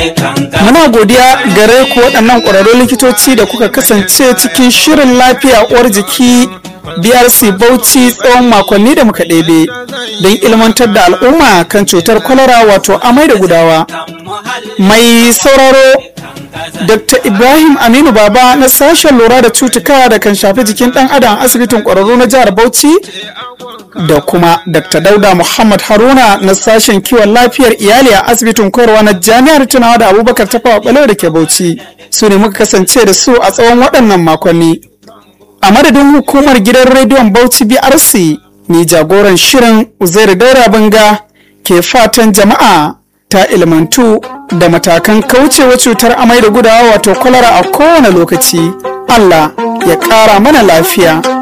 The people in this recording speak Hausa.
Muna godiya gare ku waɗannan ƙwararrun likitoci da kuka kasance cikin shirin lafiya uwar jiki BRC Bauchi tsawon makonni da muka ɗebe don ilmantar da al'umma kan cutar kwalara wato amai da gudawa. Mai sauraro Dr. Ibrahim Aminu Baba na sashen lura da cutuka da kan shafi jikin ɗan adam asibitin ƙwararru na jihar Bauchi da kuma Dr. Dauda Muhammad Haruna na sashen kiwon lafiyar iyali a asibitin koyarwa na jami'ar tunawa da Abubakar Tafawa Balewa da ke Bauchi su ne muka kasance da su a tsawon waɗannan makonni. A madadin hukumar gidan rediyon Bauchi BRC ni jagoran shirin Uzairu Daura Banga ke fatan jama'a ta ilmantu da matakan kaucewa cutar amai da gudawa wato kwalara a kowane lokaci. Allah ya ƙara mana lafiya.